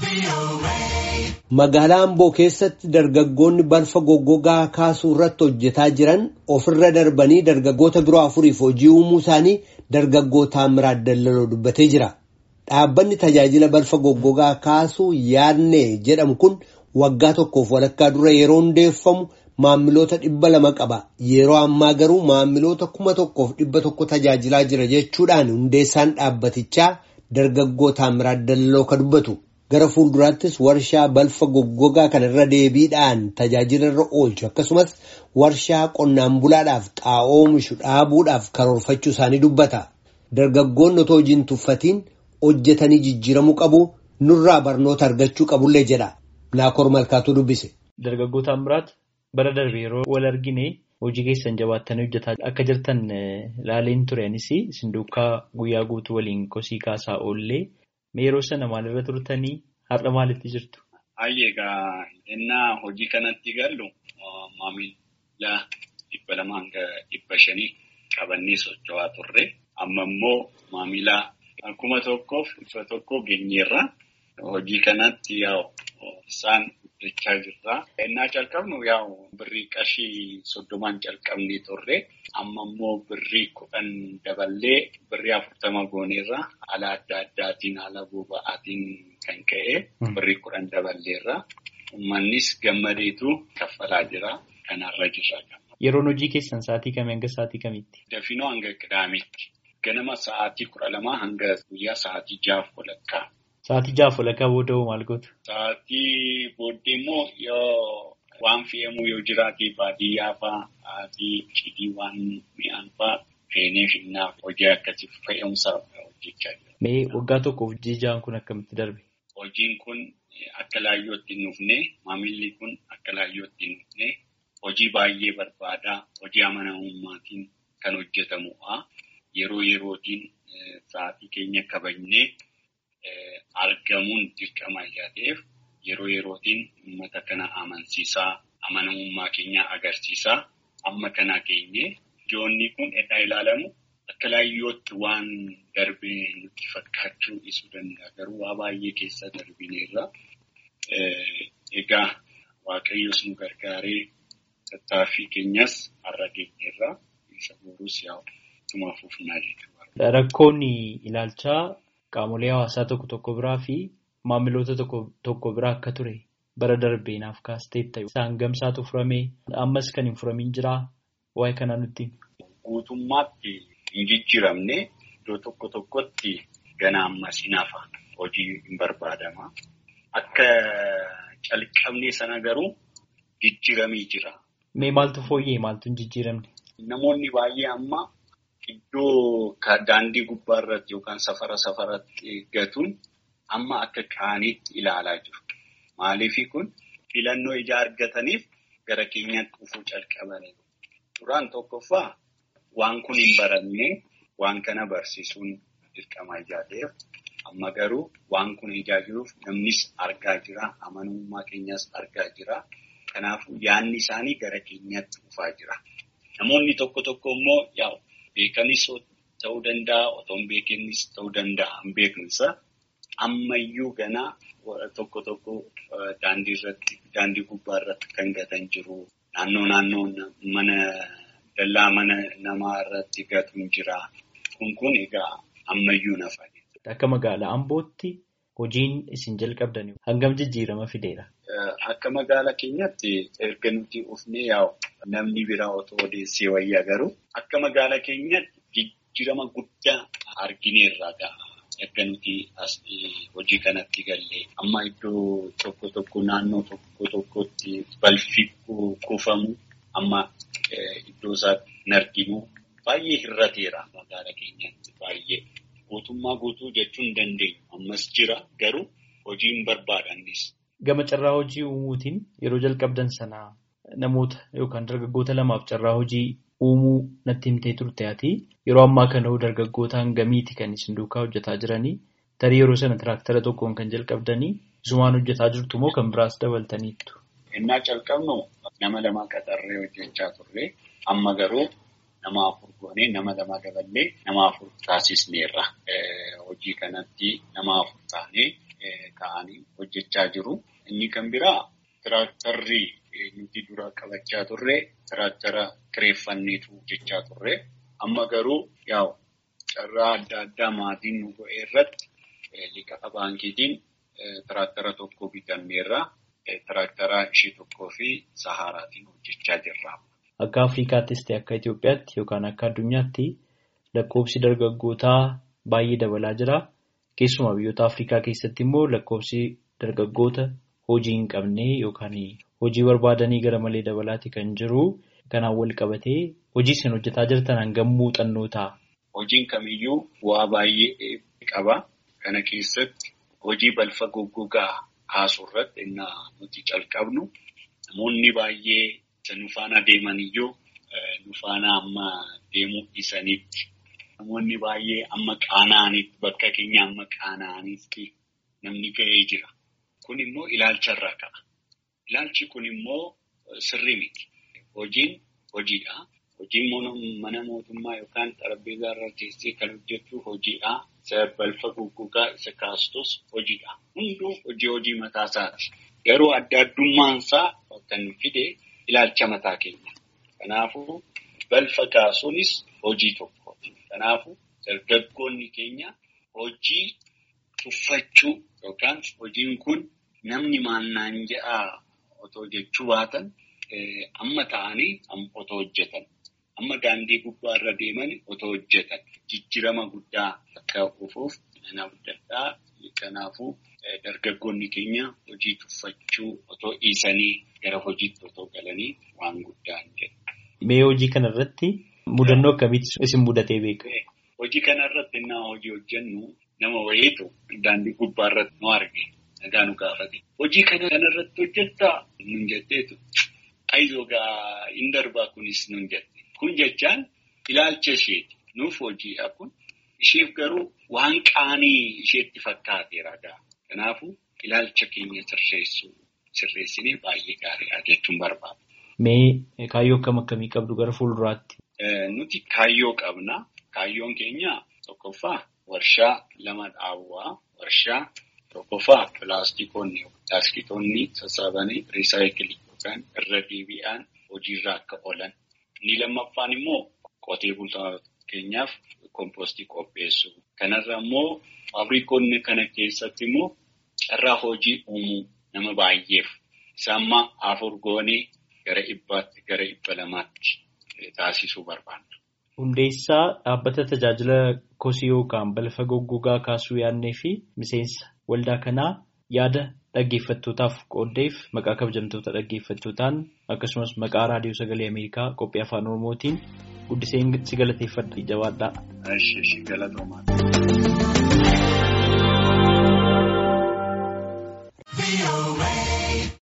Magaalaa Amboo keessatti dargaggoonni balfa goggogaa kaasuu irratti hojjetaa jiran ofirra darbanii dargaggoota biroo afuriif hojii uumuu isaanii dargaggoo Taamiraat Dallaloo dubbatee jira. Dhaabbanni tajaajila balfa goggogaa kaasuu yaadne jedhamu kun waggaa tokkoof walakkaa dura yeroo hundeeffamu maamiloota dhibba lama qaba. Yeroo ammaa garuu maamiloota kuma tokkoof dhibba tokko tajaajilaa jira jechuudhaan hundeessaan dhaabbatichaa dargaggoo Taamiraat Dallaloo ka dubbatu. Gara fuulduraattis warshaa balfa goggogaa kana irra deebiidhaan tajaajila irra oolchu akkasumas warshaa qonnaan bulaadhaaf xaa'oo oomishu dhaabuudhaaf karoorfachuu isaanii dubbata. Dargaggoonni otoo hojiin tuffatiin hojjetanii jijjiiramuu qabu nurraa barnoota argachuu qabullee jedha. Naakoor Malkaatuu dubbise. Dargaggoo Taamiraat bara darbe yeroo wal argine hojii keessan jabaattanii hojjetaa akka jirtan laaleen turenis isin duukaa guyyaa guutuu waliin kosii kaasaa oollee. Yeroo sana maalirra turtanii har'a maalitti jirtu? Hayyee egaa innaa hojii kanatti gallu maamila dhibba lama hanga dhibba shanii qabannee socho'aa turre. Amma immoo maamila kuma tokkoof dhibba tokko geenyeerra. Hojii kanatti yaa'u isaan guddachaa jirra. Innaa calqabnu yaa'u birrii qarshii soddomaan calqabnee turre. Amma immoo birrii kudhan daballee birrii afurtama gooneerra. Haala adda addaatiin haala boba'aatiin kan ka'e birrii kudhan daballeerra. Uummannis gammadeetu kaffalaa jira. Kanarra jirra. Yeroon hojii keessan sa'aatii kamii hanga sa'aatii kamitti? Dafinoo hanga qidaametti. Ganama sa'aatii kudha lamaa hanga guyyaa sa'aatii jaaf walakkaa. Sa'aatii jaaf walakkaa booda hoo maal gootu? Sa'aatii booddee immoo yoo waan fe'amu yoo jiraate baadiyyaa fa'aa fi cidii waan mi'aan fa'aa feenee finnaaf hojii akkasii fe'umsa hojjechaa jira. Mee waggaa tokkoof jijjiiraan kun akkamitti darbe? Hojiin kun akka laayyootti hin dhufne maamilli kun akka laayyootti hin dhufne hojii baay'ee barbaadaa hojii amanamummaatiin kan hojjetamudha. Yeroo yerootiin sa'aatii keenya kabajnee. Argamuun dirqama ijaa ta'eef yeroo yerootiin uummata kana amansiisaa amanamummaa keenya agarsiisaa amma kana keenye ijoonni kun eddaa ilaalamu akka laayyootti waan darbee nutti fakkaachuu dhiisuu danda'a garuu waa baay'ee keessa darbineerra. Egaa waaqayyoos nu gargaaree tattaaffii keenyas har'a geenyeerra isa boruus yaa'u ittuma fufnaa jechuudha. Rakkoon ilaalchaa. Qaamolee hawaasaa tokko tokko biraa fi maamiloota tokko biraa akka ture bara darbee naaf kaasteetta. Isaan gamsaatu furamee ammas kan hin furamin jiraa waa'ee kanaa nutti. Guutummaatti hin jijjiiramne iddoo tokko tokkotti gana ammas hin hafa hojii hin barbaadama. Akka calqabnee sana garuu jijjiiramee jira. Mee maaltu fooyyee maaltu hin jijjiiramne? Namoonni baay'ee amma. Iddoo daandii gubbaa irratti yookaan safara safaratti eeggatuun amma akka qaaniitti ilaalaa jiru. Maaliif kun filannoo ijaa argataniif gara keenyaatti dhufuu calqabaniiru. Duraan tokkoffaa waan kun hin barannee waan kana barsiisuun dirqama ijaa ta'eef amma garuu waan kun ijaa jiruuf namnis argaa jira. Amanamummaa keenyas argaa jira. Kanaafuu yaadni isaanii gara keenyaatti dhufaa jira. Namoonni tokko tokko immoo yaa'u. Beekanis ta'uu danda'a, otoo hin beekinis ta'uu danda'a, hin beeknisa. Ammayyuu ganaa tokko tokko daandii irratti, daandii gubbaa irratti kan gatan jiru. Naannoo naannoo mana dallaa mana namaa irratti gatuun jira. Kun kun egaa ammayyuu nafa. Akka magaalaa Ambootti hojiin isin jalqabdan hangam jijjiirama fideera? Akka magaalaa keenyatti erga nuti ufnee yaa'u namni biraa otoo odeessee wayyaa garuu akka magaalaa keenyatti jijjiirama guddaa argineerra ga'a. Erga nuti as hojii kanatti gallee amma iddoo tokko tokko naannoo tokko tokkotti balfi kuufamu amma iddoo isaatti hin arginu baay'ee hir'ateera magaalaa keenyatti baay'ee. Guutummaa guutuu jechuun hin dandeenyu. Ammas jira garuu hojii hin barbaadannis. Gama carraa hojii uumuutiin yeroo jalqabdan sanaa namoota yookaan dargaggoota lamaaf carraa hojii uumuu natti himtee turte ati yeroo ammaa kana dargaggoota hangamiiti kan isin duukaa hojjetaa jiranii tarii yeroo sana tiraaktara tokkoon kan jalqabdanii isumaan hojjetaa jirtu moo kan biraas dabaltaniittu? Innaa calqabnu nama lamaa qaxarree hojjechaa turre amma garuu. Nama afur goonee nama lama daballee nama afur taasisneerra. Hojii kanatti nama afur taanee ka'anii hojjechaa jiru. Inni kan biraa tiraaktarri nuti dura qabachaa turre tiraaktara kireeffanneetu hojjechaa turre. Amma garuu yaa'u carraa adda addaa maatiin nu go'ee irratti liqaa baankiitiin tiraaktara tokko bitanneerra. Tiraaktaraa ishee tokkoo fi saharaatiin hojjechaa jirra. Akka Afrikaattis ta'e akka Itoophiyaatti yookaan akka addunyaatti lakkoofsi dargaggootaa baay'ee dabalaa jira. Keessumaa biyyoota Afrikaa keessatti immoo lakkoofsi dargaggoota hojii hin qabne yookaan hojii barbaadanii gara malee dabalaati kan jiru. Kanaan wal qabatee hojii isin hojjetaa jirtan hangam muuxannoo ta'a? Hojiin kamiyyuu bu'aa baay'ee qaba. Kana keessatti hojii balfa goggogaa kaasuu irratti innaa nuti calqabnu namoonni baay'ee nu faana deeman iyyuu nu faana amma deemuu dhiisanitti namoonni baay'ee amma qaana'anitti bakka keenya amma qaana'anitti namni ga'ee jira. Kun immoo ilaalcharraa ka'a. Ilaalchi kun immoo sirrii miti. Hojiin hojiidha. Hojiin mana mootummaa yookaan xarapheezaa irra teessee kan hojjetu hojiidha. Isa balfa goggogaa isa kaastus hojiidha. Hunduu hojii hojii mataa isaati. Garuu adda addummaan isaa kan fide ilaalcha mataa keenya. Kanaafuu balfa kaasuunis hojii tokkooti. Kanaafuu dargaggoonni keenya hojii tuffachuu yookaan hojiin kun namni maannaan jedhaa otoo jechuu baatan amma ta'anii otoo hojjetan. Amma daandii gubbaa irra deeman otoo hojjetan jijjiirama guddaa akka dhufuuf nama adda Kanaafuu dargaggoonni keenya hojii tuffachuu otoo dhiisanii gara hojiitti otoo galanii waan guddaa hin jedhu. Mee hojii kanarratti mudannoo akkamitti isin mudatee beeka? Hojii kanarratti nama hojii hojjennu nama wayiitu daandii gubbaa irratti nu arge nagaa nu gaafate. Hojii kanarratti hojjettaa nun jetteetu ayizoo gaa hin darbaa kunis nun jette. Kun jechaan ilaalcha isheeti. Nuuf hojiidha kun. Isheef garuu waan qaanii isheetti fakkaateera gaa. Kanaafuu ilaalcha keenya sirreessuu sirreessinee baay'ee gaariidha jechuun barbaada. Mee kaayyoo akkam akkamii qabdu gara fuulduraatti? Nuti kaayyoo qabna. Kaayyoon keenya tokkoffaa warshaa lama dhaabuu. Warshaa tokkoffaa pilaastikoonni pilaastikoonni sassaabanii riisaayikilii yookaan irra deebi'an hojiirra akka oolan. Inni lammaffaan immoo qotee bultoota keenyaaf kompoostii qopheessuu. Kanarra immoo faabrikoonni kana keessatti immoo carraa hojii uumuu nama baay'eef isaammaa afur goonee gara dhibbaatti gara dhibba lamaatti taasisuu barbaanna. Hundeessaa dhaabbata tajaajila kosii yookaan balfa goggogaa kaasuu yaadnee fi miseensa waldaa kanaa yaada dhaggeeffattootaaf qooddeef maqaa kabajamtoota dhaggeeffattootaan akkasumas maqaa raadiyoo sagalee Ameerikaa qophii afaan Oromootiin guddiseen si galateeffadha jabaadhaa. Galatoomaa.